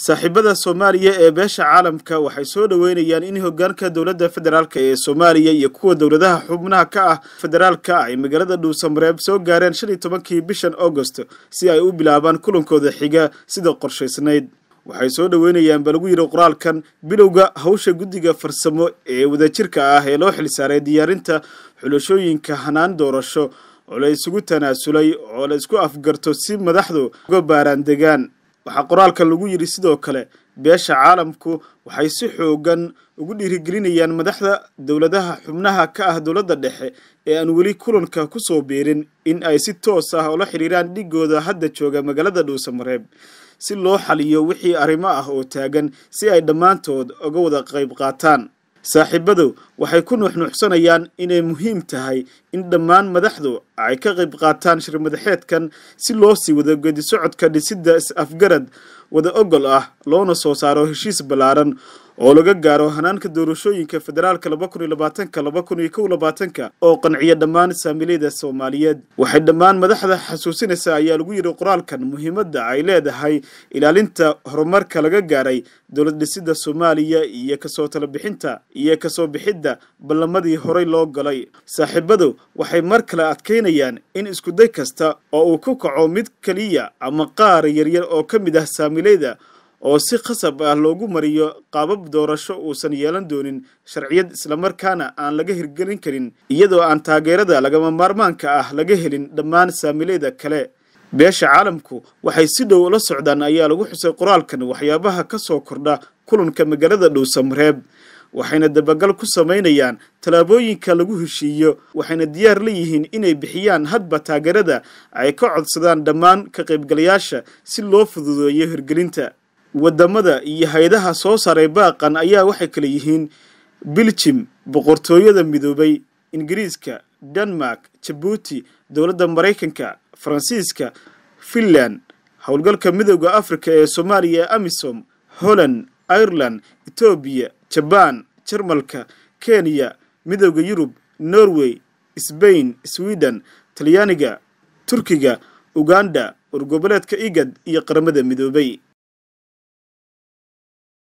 saaxiibada soomaaliya ee beesha caalamka waxay soo dhoweynayaan in hogaanka dowladda federaalk ee soomaaliya iyo kuwa dowladaha xubnaha ka ah federaalka ay magaalada dhuusamareeb soo gaareen shan iyo tobankii bishan augost si ay u bilaabaan kulankooda xiga sida qorshaysnayd waxay soo dhoweynayaan ba lagu yidhi qoraalkan bilowga hawsha guddiga farsamo ee wadajirka ah ee loo xilsaaray diyaarinta xulashooyinka hanaan doorasho oo la isugu tanaasulay oo la isku afgarto si madaxdu uga baaraan degaan waxaa qoraalka lagu yidhi sidoo kale beesha caalamku waxay si xoogan ugu dhiirigelinayaan madaxda dowladaha xubnaha ka ah dowladda dhexe ee aan weli kulanka ku soo biirin in ay si toos ah ula xidhiiraan dhigooda hadda jooga magaalada dhuusamareeb si loo xaliyo wixii arrimo ah oo taagan si ay dhammaantood uga wada qayb qaataan saaxiibadu waxay ku nuuxnuuxsanayaan inay muhiim tahay in dhammaan madaxdu ay ka qayb qaataan shirmadaxeedkan si loo sii wado geedi socodka dhisidda is-afgarad wada ogol ah loona soo saaro heshiis ballaaran oo laga gaaro hanaanka doorashooyinka federaalka laba kun iyo labaatanka laba kun iyo kow labaatanka oo qanciya dhammaan saamiilayda soomaaliyeed waxay dhammaan madaxda xasuusinaysaa ayaa lagu yidhi qoraalkan muhiimadda ay leedahay ilaalinta horumarka laga gaaray dowlad dhisidda soomaaliya iyo kasoo talabixinta iyo kasoo bixidda ballamadii horey loo galay saaxiibadu waxay mar kale adkaynayaan in iskuday kasta oo uu ku kaco mid keliya ama qaar yaryar oo ka mid ah saamiilayda oo si khasab ah loogu mariyo qaabab doorasho uusan yeelan doonin sharciyad islamarkaana aan laga hirgelin karin iyadoo aan taageerada lagama maarmaanka ah laga helin dhammaan saamiilayda kale beesha caalamku waxay si dhow ula socdaan ayaa lagu xusay qoraalkan waxyaabaha ka soo kordha kulanka magaalada dhuusamareeb waxayna dabagal ku samaynayaan tallaabooyinka lagu heshiiyo waxayna diyaar la yihiin inay bixiyaan hadba taageerada ay ka codsadaan dhammaan ka qaybgalayaasha si loo fududeeyo hirgelinta wadamada iyo hay-adaha soo saaray baaqan ayaa waxay kale yihiin biljim boqortooyada midoobay ingiriiska denmark jabuuti dowladda maraykanka faransiiska finland howlgalka midooda africa ee soomaaliya ee amisom holland ireland etoobiya jabaan jarmalka kenya midooda yurub norway sbain sweden talyaaniga turkiga uganda wargoboleedka igad iyo qaramada midoobay